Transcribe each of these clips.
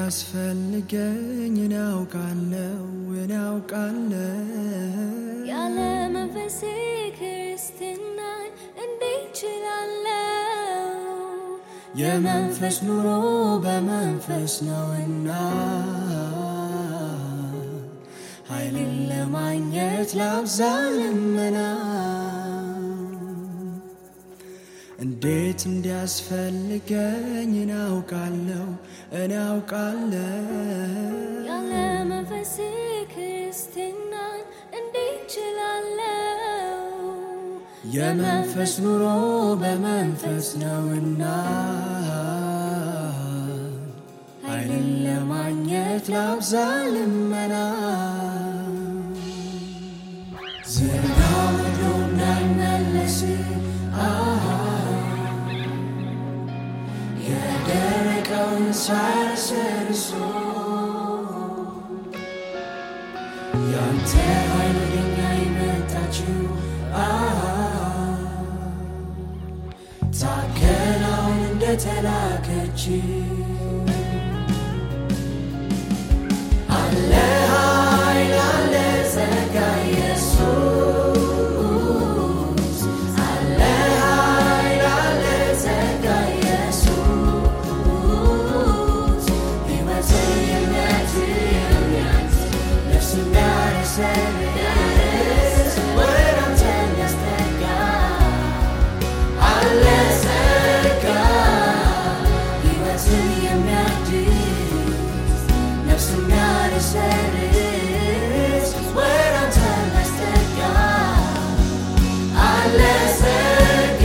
እንዲያስፈልገኝ እናውቃለው እናውቃለው ያለ መንፈሴ ክርስትናን እንዴት ችላለው? የመንፈስ ኑሮ በመንፈስ ነውና ኃይልን ለማግኘት ላብዛ ልመና እንዴት እንዲያስፈልገኝ እናውቃለው እናውቃለው ያለ መንፈሴ ክርስትናን እንዴት ችላለው? የመንፈስ ኑሮ በመንፈስ ነውና ኃይልን ለማግኘት ላብዛ ልመና ዝጋ ምድሩ እንዳይመለስ አሃ፣ የደረቀውን ሳያሰርሶ ያንተ ኃይል ወደኛ የመጣችው አሃ፣ ታከናውን እንደተላከች አለ ኃይል አለ ጸጋ ኢየሱስ አለ ኃይል አለ ጸጋ ኢየሱስ ሕይወትን የሚያድን ነፍስን የሚያረሰርስ ወደ አንተ የሚያስጠጋ አለ ጸጋ ሕይወትን የሚያድስ ነፍስን የሚያረሰርስ ወደ አንተ የሚያስጠጋ አለ ጸጋ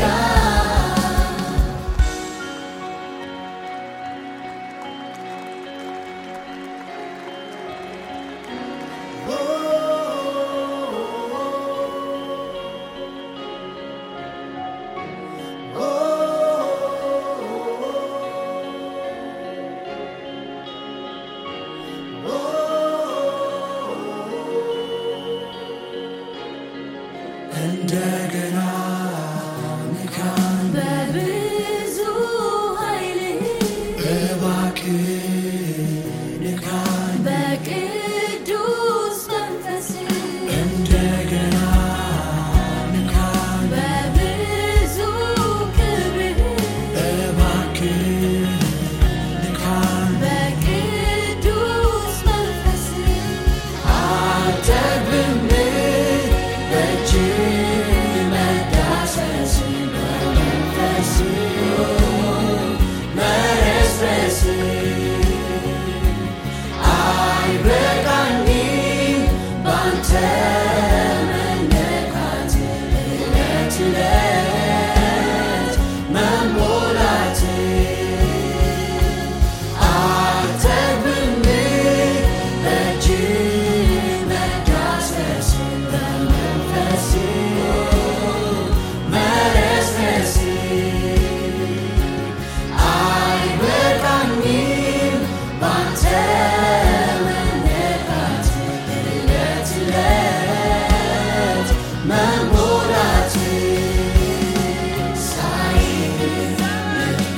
እንደገና ንካን በብዙ ኃይል እባክህ ንካን በቅዱስ መንፈስ እንደገና ንካን በብዙ ክብር እባክህ ንካን በቅዱስ መንፈስ አጠግብም በእጅ መዳሰስ በመንፈስ መረስረስ አይበቃኝም ባንተ መነካት እለት እለት መሞላት አጠግብም በእጅ መዳሰስ በመንፈስ መረስረስ አይበቃኝም ባንተ መነካት እለት እለት መሞላት ሳይ ልቤ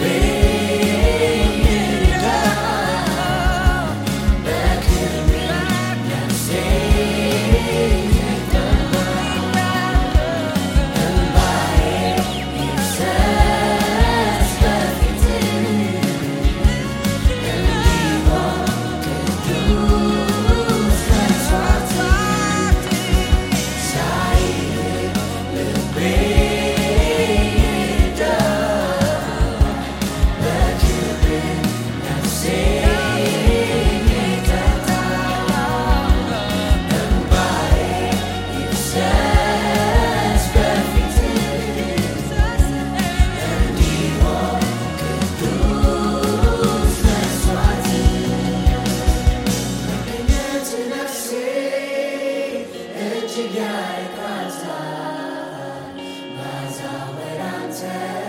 ይርዳል በክብር ነፍሴ እንባዬ ይፍሰስ በፊትህ እንዲሆን ቅዱስ መስዋዕት ሳይ ልቤ ይርዳል በክብር ነፍሴ ይቀጣል እንባዬ ይፍሰስ በፊትህ እንዲሆን ቅዱስ መስዋዕት መገኘት ነፍሴ እጅግ ያረካታል ባዛ ወደ አንተ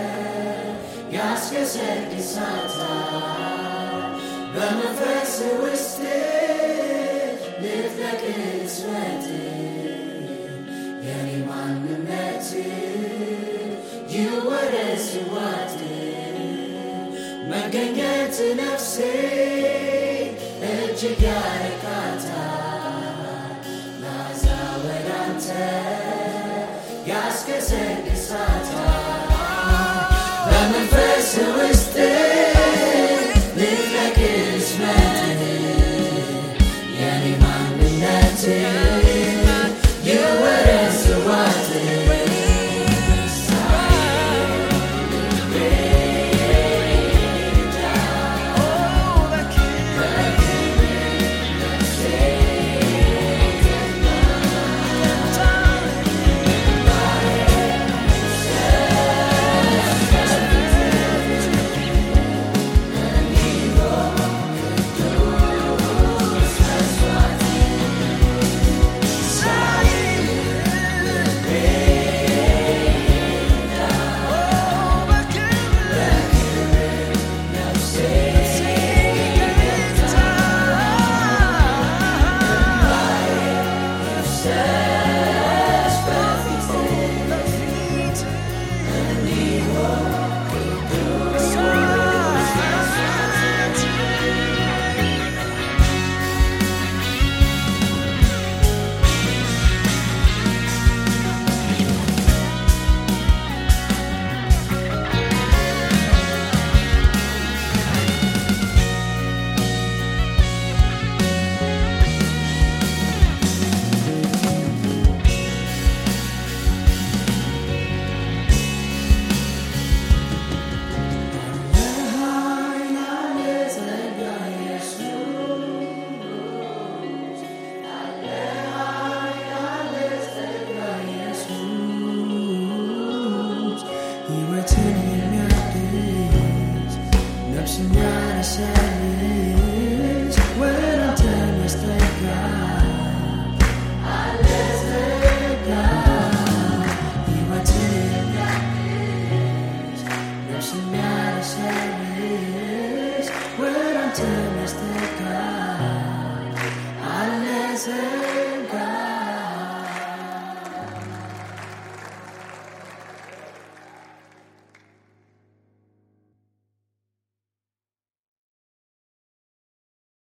ያስገሰግሳታል በመንፈስ ውስጥ ልትለቅቅ ስወት የኔ ማንነት ይወረስ ዋት መገኘት ነፍሴ እጅግ ያረካታል